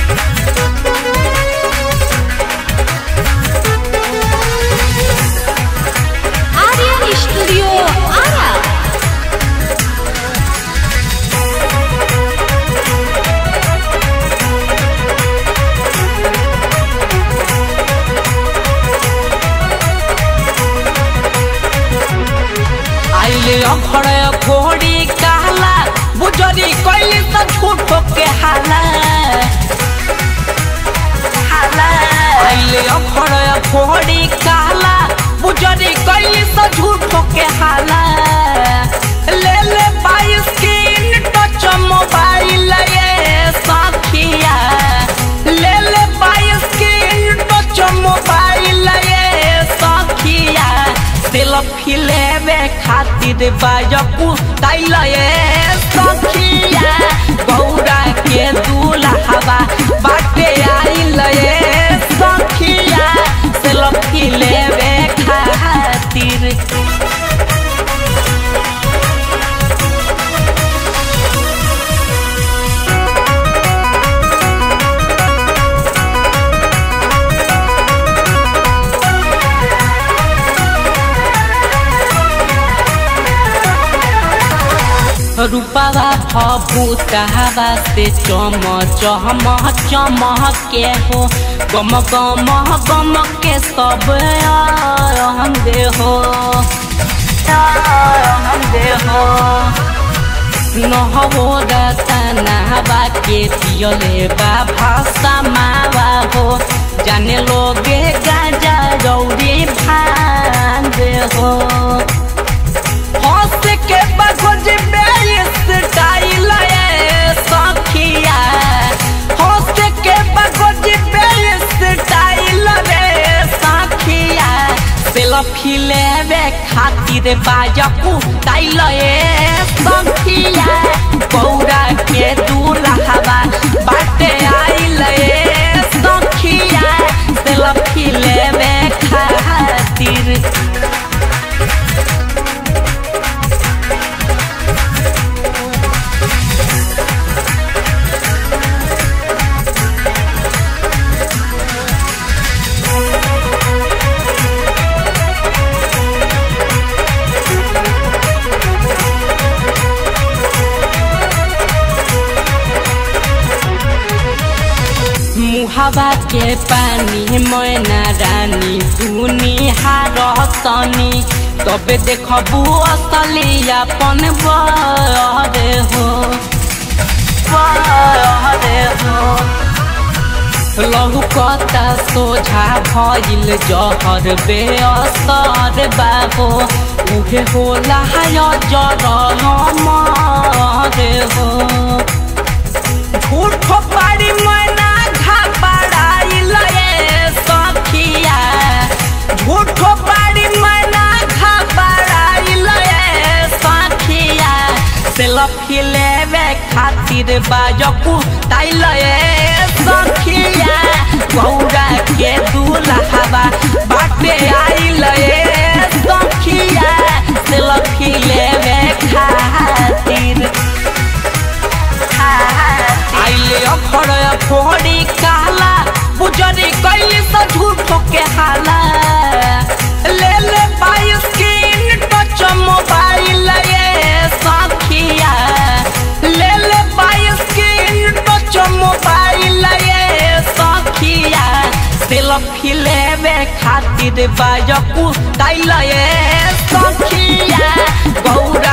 Aryan Studio Ara. आइले अखड़े घोड़ी कहला बुजरी कैली त झूठो के हाला हाला आइले अखड़े घोड़ी कहला बुजरी कैली त झूठो के हाला ले ले बाई स्क्रीन टच मोबाइल ये साथिया ले ले बाई स्क्रीन टच मोबाइल ये साथिया सेल्फी लेवे खातिर बाजकू तैल ये सखिया गौरा के दूल्हा बाटे आइल ये सखिया सेल्फी लेवे खातिर रूपवा भूतवा से चम चम चम के हो गम गम गम के सब हम दे हो हम दे हो নহবো দাতানাবা কে পিয়লে বা ভাষা মাবা হো জানে লোগে গাজা রৌরি ভাঙে হো हंस के बगज में स्टाइल है सखिया हंस के बगज में स्टाइल रे सखिया सेल्फी लेवे खातिर बाजकू ताइल ए सखिया गौरा के दूल्हा बाटे आइल ए सखिया सेल्फी लेवे खातिर मुहावा के पानी मैना रानी दुनी हारतनी तबे देखबू असली अपन बरे हो बरे हो लहू कता सोझा भइल जहर बेअसर बाहो उहे होला हाय जर मरे हो झूठ पारी मैना घबराइल ये सखिया झूठ पारी मैना घबराइल ये सखिया सेल्फी लेवे खातिर बाजकू ताइल ये सखिया गौरा के दूल्हा बाटे आइल ये सखिया सेल्फी लेवे खातिर आइले अखड़ फोड़ी काला बुजरी कैली से झूठो के हाला ले ले बाई स्क्रीन टच मोबाइल ये सखिया ले ले बाई स्क्रीन टच मोबाइल ये सखिया सेल्फी लेवे खातिर बाजकू ताइल ये सखिया गौरा